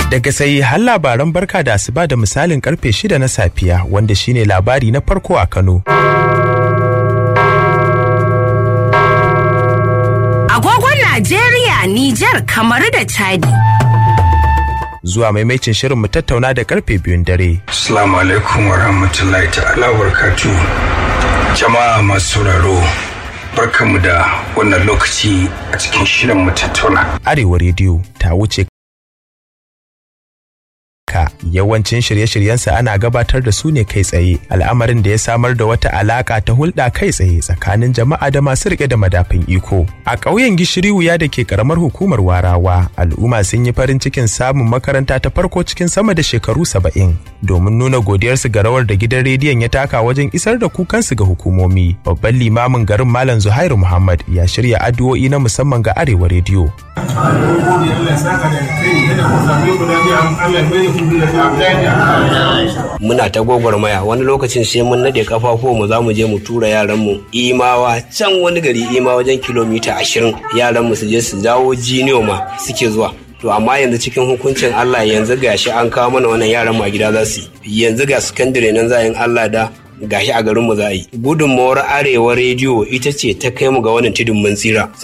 Daga sai har labaran barka da asuba da misalin karfe shida na safiya wanda shine labari na farko a Kano. Agogon Najeriya, Nijar, Kamaru da Chadi. Zuwa maimaicin shirin mu tattauna da karfe biyun dare. Assalamu alaikum wa rahmatullahi ta'ala wa Jama'a masu sauraro barkanmu da wannan lokaci a cikin shirin mu tattauna. Arewa rediyo ta wuce ka yawancin shirye-shiryensa ana gabatar da su ne kai tsaye al'amarin da ya samar da wata alaka ta hulɗa kai tsaye tsakanin jama'a da masu rike da madafin iko a ƙauyen gishiri wuya da ke karamar hukumar warawa al'umma sun yi farin cikin samun makaranta ta farko cikin sama da shekaru saba'in domin nuna godiyarsu ga rawar da gidan rediyon ya taka wajen isar da kukansu ga hukumomi babban limamin garin malam zuhairu muhammad ya shirya addu'o'i na musamman ga arewa rediyo muna ta gwagwarmaya wani lokacin sai mun nade kafafu mu za mu je mu tura yaran mu imawa can wani gari ima wajen kilomita ashirin yaran mu su je su dawo jiniyo ma suke zuwa to amma yanzu cikin hukuncin Allah yanzu gashi an kawo mana wannan yaran ma gida za su yanzu ga sakandare nan za yin Allah da gashi a garinmu za a yi gudunmawar arewa rediyo ita ce ta kai mu ga wannan tudun mun tsira